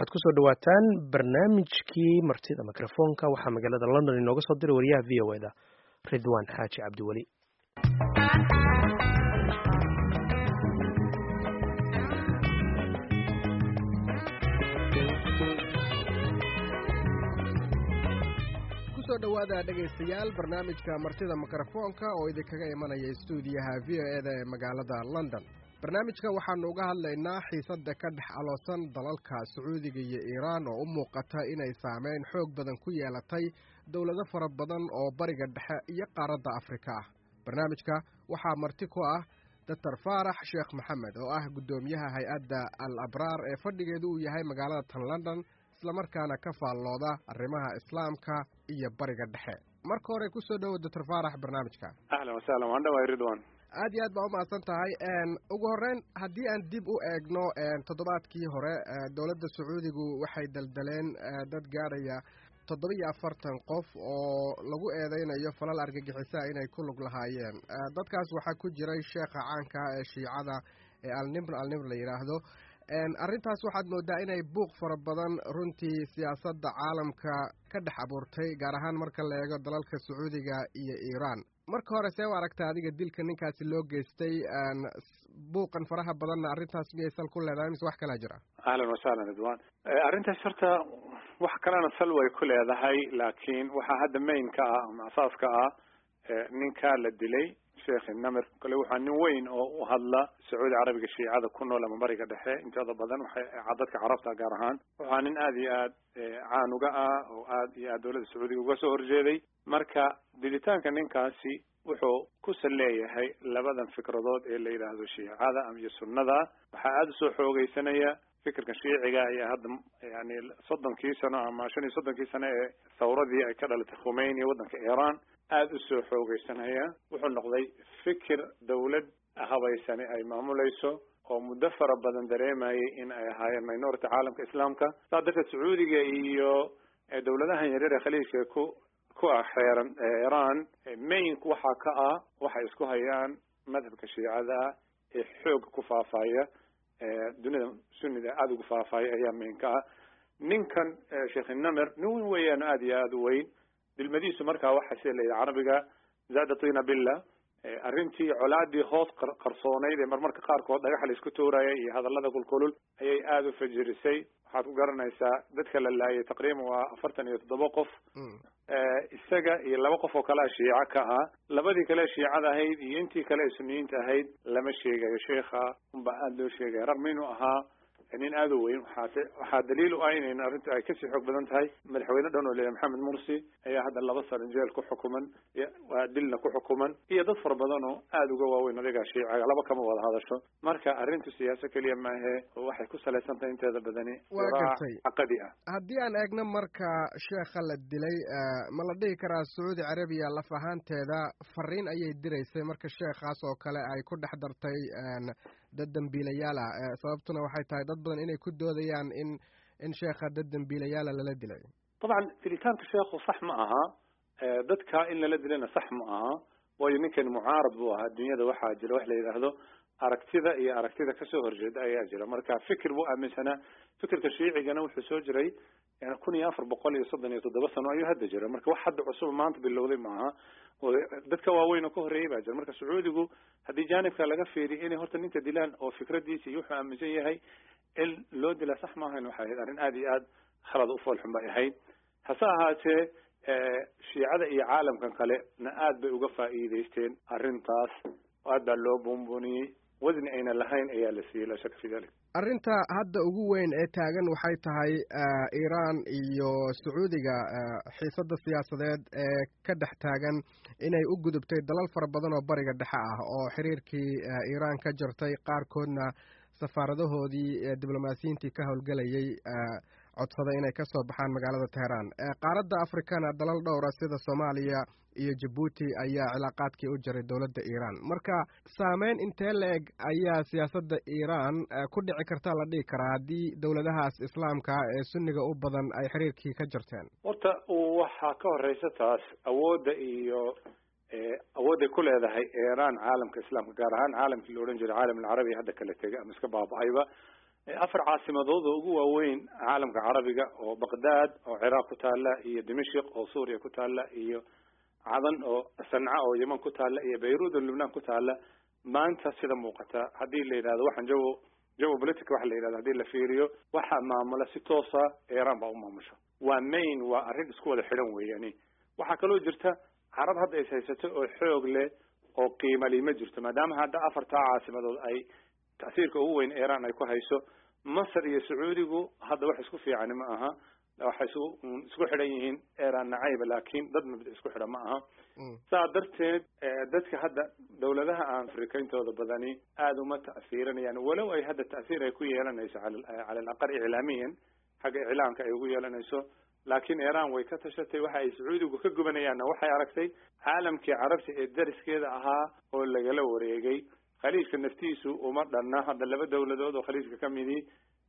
waxaad kusoo dhawaataan barnaamijkii martida mikrofoonka waxaa magaalada london inooga soo diray wariyaha v o eda ridwan xaaji cabdiweli kusoo dhowaada dhegaystayaal barnaamijka martida mikrofoonka oo idinkaga imanaya stuudiyaha v o eda ee magaalada london barnaamijka waxaanu uga hadlaynaa xiisadda ka dhex aloosan dalalka sacuudiga iyo iiraan oo u muuqata inay saameyn xoog badan ku yeelatay dowlado fara badan oo bariga dhexe iyo qaaradda afrika ah barnaamijka waxaa marti ku ah doctor faarax sheekh maxamed oo ah guddoomiyaha hay-adda al abraar ee fadhigeedu uu yahay magaalada tan london islamarkaana ka faallooda arrimaha islaamka iyo bariga dhexe marka hore kusoo dhowo doctor faarax barnaamijka ahlan wasahlan waan dhawahay ridwan aad iyo aad baa umahadsan tahay ugu horreyn haddii aan dib u eegno toddobaadkii hore dowladda sacuudigu waxay daldaleen dad gaadhaya toddoba iyo afartan qof oo lagu eedeynayo falal argagixisa inay ku lug lahaayeen dadkaas waxaa ku jiray sheekha caanka ee shiicada ee alnibr alnibr la yidhaahdo arrintaas waxaad moodaa inay buuq fara badan runtii siyaasadda caalamka ka dhex abuurtay gaar ahaan marka la eego dalalka sacuudiga iyo iiraan marka hore see u aragta adiga dilka ninkaasi loo geystay buuqan faraha badanna arrintaas miyay sal ku leedahay mise wax kalaa jira ahlan wasahlan ridwan arrintaas horta wax kalena sal way ku leedahay laakiin waxaa hadda mainka ah ama asaaska ah ninkaa la dilay sheekh namir kale waxaa nin weyn oo u hadla sacuudi carabiga shiicada ku nool ama bariga dhexe intooda badan waxay dadka carabta gaar ahaan waxaa nin aada iyo aad caan uga ah oo aad iyo aad dowladda sacuudiga uga soo horjeeday marka dilitaanka ninkaasi wuxuu kusan leeyahay labadan fikradood ee la yidhaahdo shiicada iyo sunnada waxaa aada usoo xoogeysanaya fikirka shiiciga ayaa hadda yani soddonkii sano ama shan iyo soddonkii sano ee thawradii ay ka dhalatay khumeyni waddanka iiraan aada usoo xoogeysanaya wuxuu noqday fikir dawlad habaysani ay maamulayso oo muddo fara badan dareemayay in ay ahaayeen minority caalamka islaamka saas darteed sacuudiga iyo dowladahan yaryar ee khaliijka ku ku ah xeeran iiraan mainka waxaa ka ah waxay isku hayaan madhabka shiicada ee xooga ku faafaya dunida sunnida aada ugu faafaya ayaa mainka ah ninkan sheekh namer nin weyn weeyaan aada iyo aada u weyn dilmadiisu markaa waxa sida la yidhi carabiga zaada tina billa arrintii colaadii hoos qarsoonayd ee marmarka qaarkood dhagaxa la isku tuuraya iyo hadallada kulkulul ayay aada u fajirisay waxaad ku garanaysaa dadka la laayay taqriiban waa afartan iyo toddoba qof isaga iyo laba qof oo kalea shiico ka ah labadii kale shiicada ahayd iyo intii kale ee suniyiinta ahayd lama sheegayo sheikha unbaa aada loo sheegaya ragma inuu ahaa nin aada u weyn waxaase waxaa daliil u ah inayn arrintu ay kasii xoog badan tahay madaxweyne dhan oo leeyahay maxamed mursi ayaa hadda laba sano jeel ku xukuman waa dilna ku xukuman iyo dad fara badan oo aada uga waaweyn adiga shiicaga laba kama wada hadasho marka arrintu siyaaso keliya maahe waxay ku salaysan tahay inteeda badani waa gartay caqadi ah haddii aan eegno marka sheekha la dilay ma la dhihi karaa sacuudi carabiya laf ahaanteeda fariin ayay diraysay marka sheekhaas oo kale ay ku dhex dartay dad dambiilayaal ah sababtuna waxay tahay dad badan inay ku doodayaan in in sheekha dad dambiilayaala lala dilay dabcan dilitaanka sheekhu sax ma aha dadka in lala dilayna sax ma aha waayo ninkan mucaarad buu ahaa dunyada waxaa jira wax la yidhaahdo aragtida iyo aragtida kasoo horjeeda ayaa jira marka fikir buu aaminsanaa fikirka shiicigana wuxuu soo jiray yani kun iyo afar boqol iyo soddon iyo toddoba sano ayuu hadda jira marka wax hadda cusub maanta bilowday maaha dadka waaweyn oo ka horreeyay baa jira marka sacuudigu haddii jaanibka laga fiiriyo inay horta ninka dilaan oo fikradiisa iyo wuxuu aaminsan yahay in loo dilaa sax maahayn waxay ahayd arrin aada iyo aad khalad u foolxun bay ahayd hase ahaatee shiicada iyo caalamkan kale na aad bay uga faa'iidaysteen arrintaas aad baa loo buunbuuniyey wasni ayna lahayn ayaa la siiyey laa shaka fi dalik arrinta hadda ugu weyn ee taagan waxay tahay iiraan iyo sacuudiga xiisadda siyaasadeed ee ka dhex taagan inay u gudubtay dalal fara badan oo bariga dhexe ah oo xiriirkii iiraan ka jartay qaarkoodna safaaradahoodii diblomaasiyiintii ka howlgelayay codsaday inay ka soo baxaan magaalada teheraan qaaradda afrikana dalal dhowra sida soomaaliya iyo jabuuti ayaa cilaaqaadkii u jaray dowladda iiraan marka saameyn intee la-eg ayaa siyaasadda iiraan ku dhici karta la dhihi karaa haddii dowladahaas islaamka ee sunniga u badan ay xiriirkii ka jarteen horta waxaa ka horeysa taas awoodda iyo awoodday ku leedahay iiraan caalamka islaamka gaar ahaan caalamkii la odhan jiray caalam alcarabi hadda kala tegay ama iska baaba-ayba afar caasimadood oo ugu waaweyn caalamka carabiga oo baqdaad oo ciraaq ku taala iyo dimashik oo suuriya ku taala iyo cadan oo sanca oo yeman ku taala iyo bayruud oo lubnaan ku taala maanta sida muuqata haddii la yidhahdo waxaan jawo jawo politica waxa la yidhahdo hadii la fiiriyo waxaa maamula si toosa iran baa u maamusha waa main waa arrin isku wada xidhan weeyani waxaa kaloo jirta carab hadda is haysato oo xoog leh oo qiimali ma jirto maadaama hadda afartaa caasimadood ay tasiirka ugu weyn iran ay ku hayso masar iyo sacuudigu hadda wax isku fiicani ma aha waxay isku isku xidhan yihiin iran nacayba laakiin dad mabda isku xidhan ma aha saa darteed dadka hadda dawladaha aan afrikayntooda badani aada uma ta'fiirinayaan walow ay hadda ta'siir ay ku yeelanayso cala cala alaqal iclaamiyan xagga iclaamka ay ugu yeelanayso laakiin iran way ka tashatay waxa ay sacuudigu ka gubanayaanna waxay aragtay caalamkii carabta ee dariskeeda ahaa oo lagala wareegay khaliijka naftiisu uma dhanna hadda laba dawladood oo khaliijka ka midii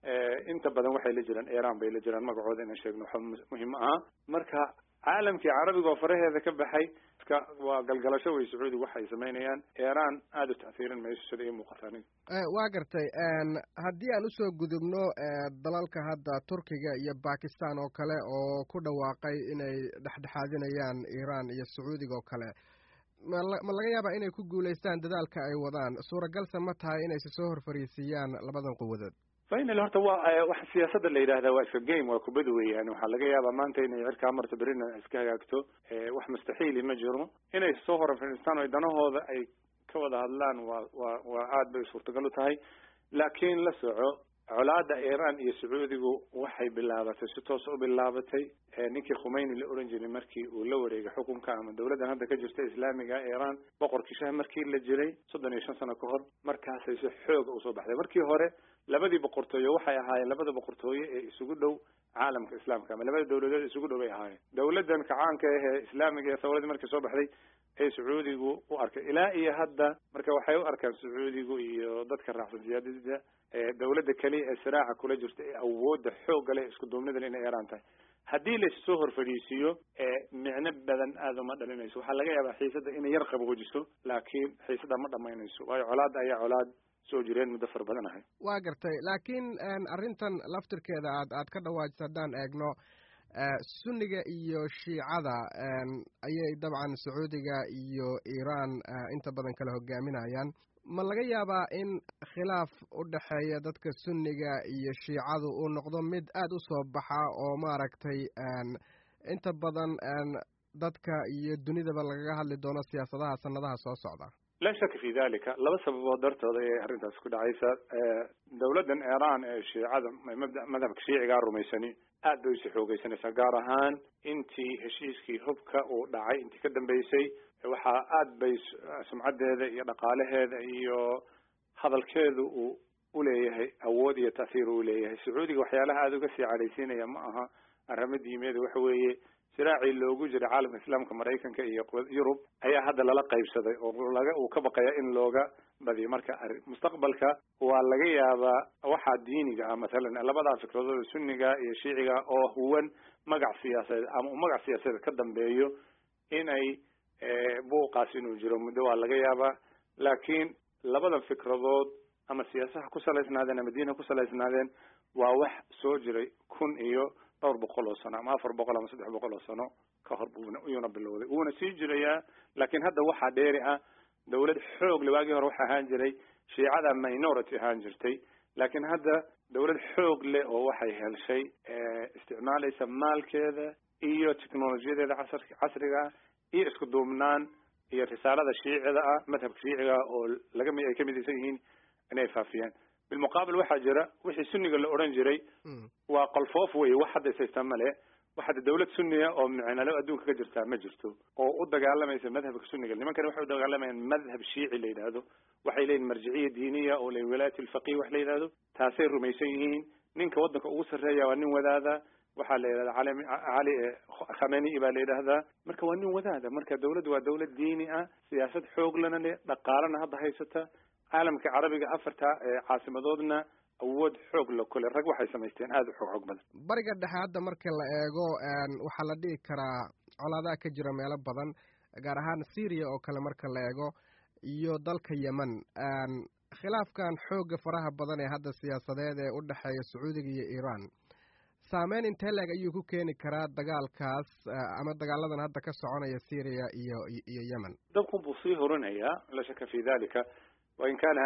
inta badan waxay la jiraan iran bay la jiraan magacooda inaan sheegno waxa muhim aha marka caalamkii carabiga oo faraheeda ka baxay waa galgalasho wey sacuudiga waxay samaynayaan iran aada u ta'hiirin mayso sida ii muuqata aniga waa gartay haddii aan usoo gudubno dalalka hadda turkiga iyo bakistan oo kale oo ku dhawaaqay inay dhexdhexaadinayaan iran iyo sacuudiga oo kale mala ma laga yaabaa inay ku guulaystaan dadaalka ay wadaan suuragalse ma tahay inayse soo horfariisiiyaan labadan quwadood final horta waa waxa siyaasada la yidhahda waa iska game waa kubad weeyaan waxaa laga yaabaa maanta inay cirkaa marto berina iska hagaagto wax mustaxiili ma jiro inay soo horfariistaan o danahooda ay ka wada hadlaan waa waa waa aad bay suurtagal u tahay laakiin la soco colaada iran iyo sacuudigu waxay bilaabatay si toos u bilaabatay ninkii khumeyni la oran jiray markii uu la wareegay xukunka ama dawladdan hadda ka jirta islaamiga iran boqorkii shah markii la jiray soddon iyo shan sano ka hor markaasay si xooga usoo baxday markii hore labadii boqortooye waxay ahaayeen labada boqortooye ee isugu dhow caalamka islaamka ama labada dawladood isugu dhow bay ahaayeen dawladdan kacaanka ah ee islaamiga ee thawradii markii soo baxday ee sacuudigu u arkay ilaa iyo hadda marka waxay u arkaan sacuudigu iyo dadka raacsan siyaadada dawladda keliya ee siraaca kula jirta ee awoodda xoogga leh isku duubnida inay iran tahay haddii la soo horfadhiisiiyo micno badan aada uma dhalinayso waxaa laga yaabaa xiisada inay yar qaboojiso laakiin xiisada ma dhamaynayso waayo colaada ayaa colaad soo jireen muddo fara badan ahay waa gartay laakiin arrintan laftirkeeda aad aad ka dhawaajisa haddaan eegno sunniga iyo shiicada ayay dabcan sacuudiga iyo iran inta badan kala hogaaminayaan ma laga yaabaa in khilaaf u dhexeeya dadka sunniga iyo shiicadu uu noqdo mid aada u soo baxa oo maaragtay inta badan dadka iyo dunidaba lagaga hadli doono siyaasadaha sanadaha soo socda laa shaka fi dalika laba sababood dartooda ayay arrintaas ku dhacaysa dawladdan iran ee shiicada mabda madhabka shiicigaa rumaysani aad bay usi xoogeysanaysaa gaar ahaan intii heshiiskii hubka uu dhacay intii ka dambeysay waxaa aad bay sumcaddeeda iyo dhaqaalaheeda iyo hadalkeedu uu uleeyahay awood iyo ta'hiir uu leeyahay sacuudiga waxyaalaha aada uga sii cadhaysiinaya ma aha arrimo diimeeda waxa weeye siraacii loogu jiray caalamka islaamka maraykanka iyo yurub ayaa hadda lala qaybsaday oo laga uu ka baqaya in looga badiyo marka arrin mustaqbalka waa laga yaabaa waxaa diiniga ah mathalan labadaa fikradood sunniga iyo shiiciga oo huwan magac siyaasadeed ama uu magac siyaasadeed ka dambeeyo inay buuqaas inuu jiro muddo waa laga yaabaa laakiin labadan fikradood ama siyaasaha ku salaysnaadeen ama diinha ku salaysnaadeen waa wax soo jiray kun iyo dhowr boqol oo sano ama afar boqol ama saddex boqol oo sano ka hor buuna iyuuna bilowday wuuna sii jirayaa laakiin hadda waxaa dheeri ah dawlad xoog le waagii hore waxa ahaan jiray shiicada minority ahaan jirtay laakiin hadda dawlad xoog leh oo waxay helshay isticmaalaysa maalkeeda iyo technolojiyadeeda casr casriga ah iyo isku duubnaan iyo risaalada shiicida ah madhabka shiiciga ah oo laga mi ay ka midaysan yihiin inay faafiyaan bilmuqaabil waxaa jira wixii sunniga la odhan jiray waa qolfoof wey wax hadda ishaystaa male waxaad dawlad sunniya oo micnalo adduunka ka jirtaa ma jirto oo u dagaalamaysa madhabka sunniga nimankani waxay u dagaalamayaan madhab shiici la yidhaahdo waxay leeyihin marjiciya diiniya oo la wilaayat alfaqih wax la yidhahdo taasay rumaysan yihiin ninka waddanka ugu sarreeya waa nin wadaada waxaa la yidhahda cali cali khameni baa la yidhaahdaa marka waa nin wadaada marka dawladdu waa dawlad diini ah siyaasad xooglana leh dhaqaalana hadda haysata caalamka carabiga afarta caasimadoodna awood xoog la kule rag waxay samaysteen aada u xoog xoog badan bariga dhexe hadda marka la eego waxaa la dhihi karaa colaadaha ka jira meelo badan gaar ahaan syria oo kale marka la eego iyo dalka yemen khilaafkan xoogga faraha badan ee hadda siyaasadeed ee u dhexeeya sacuudiga iyo iiraan saameyn intee leeg ayuu ku keeni karaa dagaalkaas ama dagaaladan hadda ka soconaya syria iyo iyo yemen dabkun buu sii horinayaa la shaka fi dalika wain kaana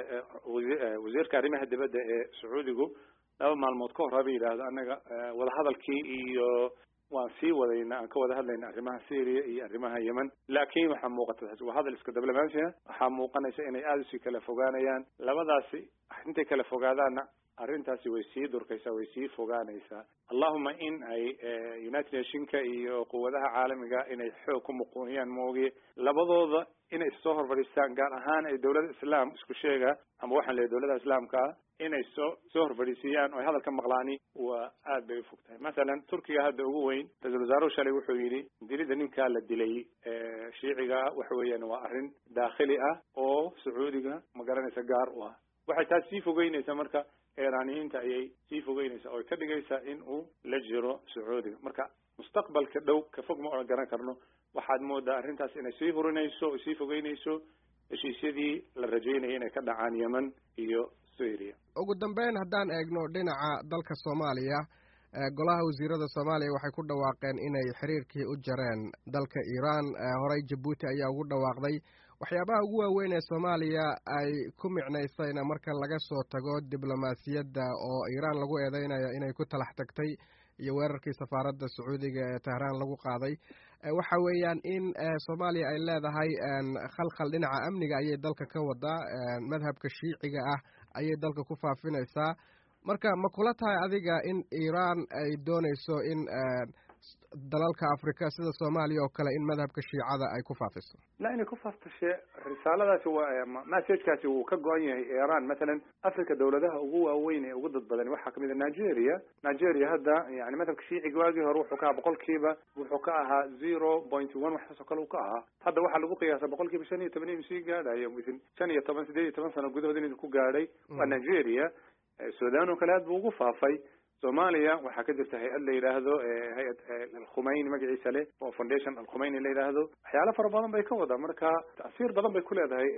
wasiirka arrimaha dibadda ee sacuudigu laba maalmood ka hor haba yidhaahdo annaga wadahadalkii iyo waan sii wadayna aan ka wada hadlayna arrimaha syria iyo arrimaha yemen laakiin waxaa muuqata waa hadal iska diblomaasiya waxaa muuqanaysa inay aada usii kala fogaanayaan labadaasi intay kala fogaadaanna arrintaasi way sii durkaysaa way sii fogaanaysaa allahuma in ay united nationka iyo quwadaha caalamiga inay xoog ku muquuniyaan moogiye labadooda inay soo horfadhiistaan gaar ahaan ay dawladda islaam isku sheega ama waxaan leeyahy dawladda islaamka ah inay soo soo horfadhiisiiyaan oo ay hadalka maqlaani waa aad bay ufog tahay masalan turkiga hadda ugu weyn ra-isul wasaaruhu shalay wuxuu yidhi dilida ninkaa la dilay shiiciga waxa weeyaan waa arrin daakhili ah oo sacuudiga ma garanaysa gaar u ah waxay taas sii fogeynaysaa marka iiraaniyiinta ayay sii fogeynaysaa oo ay ka dhigaysaa in uu la jiro sacuudiga marka mustaqbalka dhow ka fog ma oan garan karno waxaad moodaa arrintaas inay sii hurinayso o sii fogeynayso heshiisyadii la rajaynaya inay ka dhacaan yemen iyo syria ugu dambeyn haddaan eegno dhinaca dalka soomaaliya golaha wasiirada soomaaliya waxay ku dhawaaqeen inay xiriirkii u jareen dalka iiraan horey jabuuti ayaa ugu dhawaaqday waxyaabaha ugu waaweyn ee soomaaliya ay ku micnaysayna marka laga soo tago diblomaasiyadda oo iiraan lagu eedeynayo inay ku talax tagtay iyo weerarkii safaaradda sacuudiga ee tehraan lagu qaaday waxa weeyaan in soomaaliya ay leedahay khalkhal dhinaca amniga ayay dalka ka wadaa madhabka shiiciga ah ayay dalka ku faafinaysaa marka ma kula tahay adiga in iiraan ay doonayso in dalalka africa sida soomaaliya oo kale in madhabka shiicada ay ku faafiso la inay ku faaftashe risaaladaasi waa messagekaasi wuu ka go-an yahay iran mathalan africa dawladaha ugu waaweyn ee ugu dad badan waxaa kamid a nigeria nigeria hadda yani madhabka shiiciga waagii hore wuxuu ka ahaa boqolkiiba wuxuu ka ahaa zero point one waxaasoo kale uu ka ahaa hadda waxaa lagu qiyaasa boqolkiiba shan iyo toban inuu sii gaadhayo within shan iyo toban sideed iyo toban sano gudahood inuu ku gaadhay waa nigeria sudan oo kale aad buu ugu faafay soomaaliya waxaa ka jirta hay-ad la yidhaahdo hay-ad alkhumeyni magaciisa leh oo foundation alkhumeyni la yidhaahdo waxyaalo fara badan bay ka wadaa marka ta'siir badan bay ku leedahay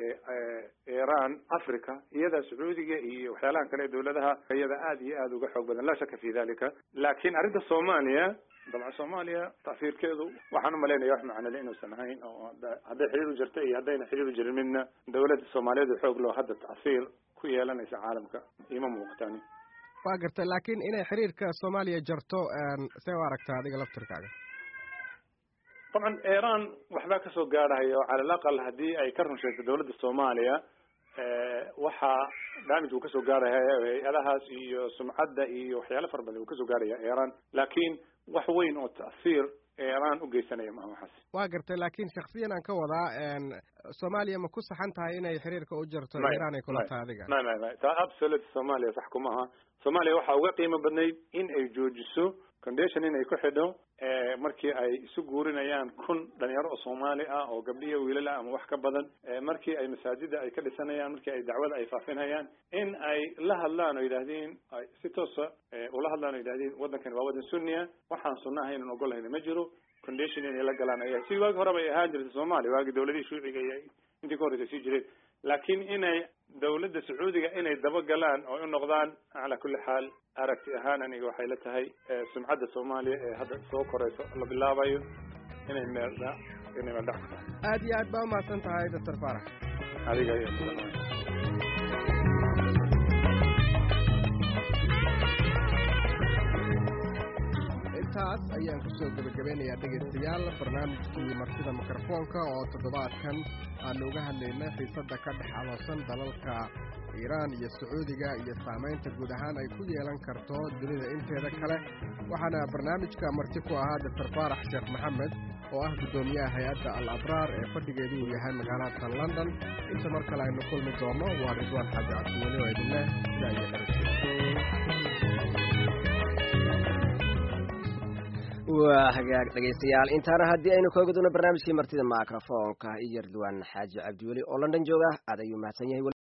iran africa iyada sacuudiga iyo waxyaalahan kale ee dawladaha iyada aad iyo aad uga xoog badan laa shaka fi dalika laakiin arrinta soomaaliya dabcan soomaaliya ta'siirkeedu waxaan umalaynaya wax macnole inuusan ahayn oo hadday xiriir u jirta iyo haddayna xiriir u jirin midna dawladda soomaaliyeed xoog loo hadda ta'siir ku yeelanaysa caalamka ima muuqatani waa garta laakiin inay xiriirka soomaaliya jarto see u aragtaa adiga laftirkaaga dabcan iran waxbaa kasoo gaadhaya cala alaqal haddii ay ka run sheegto dawladda soomaaliya waxaa damage uu kasoo gaarhaya hay-adahaas iyo sumcadda iyo waxyaalo fara badan uu kasoo gaarhaya iran laakiin wax weyn oo ta'siir iran ugeysanaya maha waxaas waa gartay laakiin shaksiyan aan ka wadaa soomaaliya ma ku saxan tahay inay xiriirka u jarto iran ay kula tahay adiga may may may ta absolute soomaaliya sax kuma aha soomaaliya waxaa uga qiimo badnayd in ay joojiso condition inay ku xidho markii ay isu guurinayaan kun dhalinyaro oo soomaali ah oo gabdhiya wiilala ama wax ka badan markii ay masaajida ay ka dhisanayaan markii ay dacwada ay faafinayaan in ay la hadlaan oo yidhaahdeen ay si toosa ula hadlaan oo yidhahdeen waddankani waa waddan sunniya waxaan sunna ahaynan ogolahayna ma jiro condition inay la galaan ay si waagi hore bay ahaan jirtay soomaaliya waagi dawladihii shuuciga iyo intii ka horreysa sii jireen laakiin inay dawladda sacuudiga inay dabagalaan oo u noqdaan calaa kulli xaal aragti ahaan aniga waxay la tahay sumcadda soomaaliya ee hadda soo korayso la bilaabayo inay meeldha inay meeldhac ku tahay aad iyo aad baa umahadsan tahay doctor farax adiga iyo intaas ayaan kusoo gebagabeynayaa dhegaystayaal barnaamijkii martida mikrofoonka oo toddobaadkan aanu uga hadlaynay xiisadda ka dhex aloosan dalalka iiraan iyo sacuudiga iyo saamaynta guud ahaan ay ku yeelan karto dunida inteeda kale waxaana barnaamijka marti ku ahaa doctor faarax sheekh maxamed oo ah guddoomiyaha hay-adda al abraar ee fadhigeedu uu yahay magaalada london inta mar kale aynu kulmi doonno waa ridwaan xaaji cabdiweli oo idinleh sidaa iyo waa hagaag dhegaystayaal intaana haddii aynu kooga doono barnaamijkii martida microfoonka iyo ridwaan xaaji cabdiweli oo london jooga aad ayuu mahadsan yahay